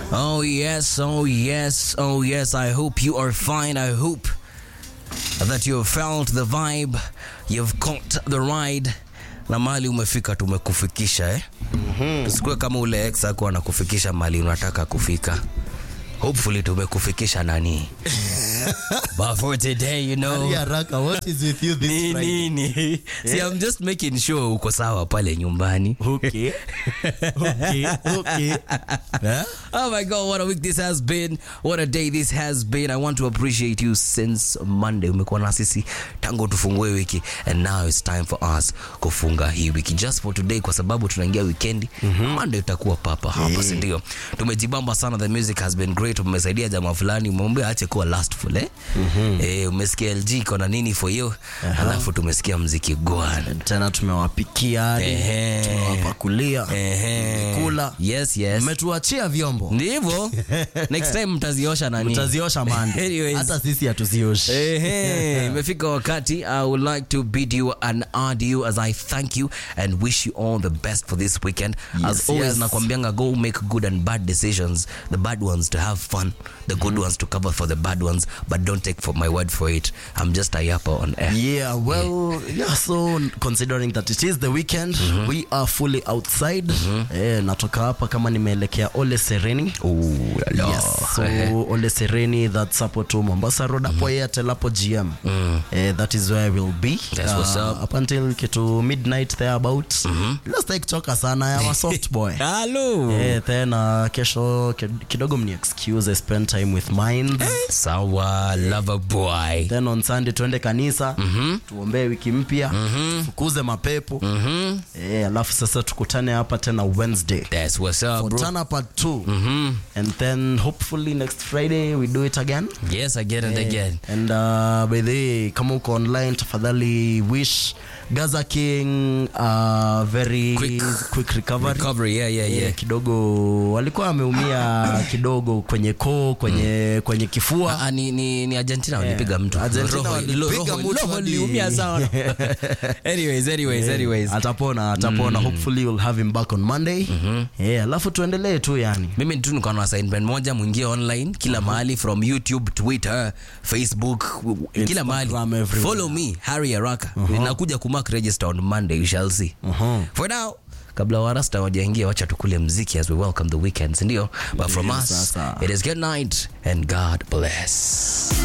Oh, yes, oh, yes, oh, yes. I hope you are fine. I hope that you have felt the vibe, you've caught the ride na mali umefika tumekufikisha eh? mm-hmm. Tusikue kama ule ex ako anakufikisha mali unataka kufika. Hopefully tumekufikisha nani but for today you know Hurry haraka, what is with you this ni Friday? nini see I'm just making sure uko sawa pale nyumbani Okay. Okay, okay. Eh? Oh my god, what a week this has been. What a day this has been. I want to appreciate you since Monday. Umekuwa na sisi tangu tufungue wiki and now it's time for us kufunga hii wiki just for today kwa sababu tunaingia weekend. Monday utakuwa papa hapa, si ndio? Tumejibamba sana, the music has been great. Umesaidia jamaa fulani, umemwambia aache kuwa lastful eh? Eh, umesikia LG iko na nini for you? Alafu tumesikia mziki gwan. tena tumewapikia hadi, Ehe. tumewapakulia Ehe. kula Yes, yes. mmetuachia vyombo Ndivyo. Next time mtaziosha nani? mtaziosha mande Anyways. hata sisi hatuzioshi Ehe, imefika wakati I would like to bid you an adieu as I thank you and wish you all the best for this weekend. as Yes, always yes. nakwambianga go make good and bad decisions. The bad ones to have fun, the good ones to cover for the bad ones, but don't take for my word for it. I'm just a yapper on air. Yeah, well, yeah, so considering that it is the weekend, we are fully outside. Eh, natoka hapa kama nimeelekea Ole Sereni. Ooh, la la. Yes, so Ole Sereni, that's hapo to Mombasa Road, hapo Airtel, hapo GM. Eh, that is where we'll be. That's what's up. Up until kitu midnight there about. Let's take choka sana, I'm a soft boy. Hello. Eh, then uh, kesho kid- kidogo mni excuse I spend time with mine. Sawa, lover boy. then on sunday tuende kanisa tuombee wiki mpya fukuze mapepo eh, alafu sasa tukutane hapa tena wednesday That's what's up, bro. Tana part two and then hopefully next friday we do it again Yes, again and again. and uh, by the way kama uko online tafadhali wish gaza king uh, very Quick quick recovery Recovery, yeah, yeah, Eh, yeah. kidogo alikuwa ameumia kidogo kwenye koo kwenye kwenye kifua Ah, ni, ni, ni Argentina walipiga mtu. Argentina Roho- walipiga roho- mtu roho hadi- iliumia sana. anyways, anyways, anyways. atapona atapona hopefully we'll have him back on monday yeah, alafu tuendelee tu yani mimi tu niko na assignment moja mwingie online kila mahali from youtube twitter facebook w- kila Instagram, mahali everywhere. follow me harry araka ninakuja kumark register on monday you shall see for now kabla warasta wajaingia wacha tukule mziki as we welcome the weekends ndio but from Ndio, us sasa. it is good night and god bless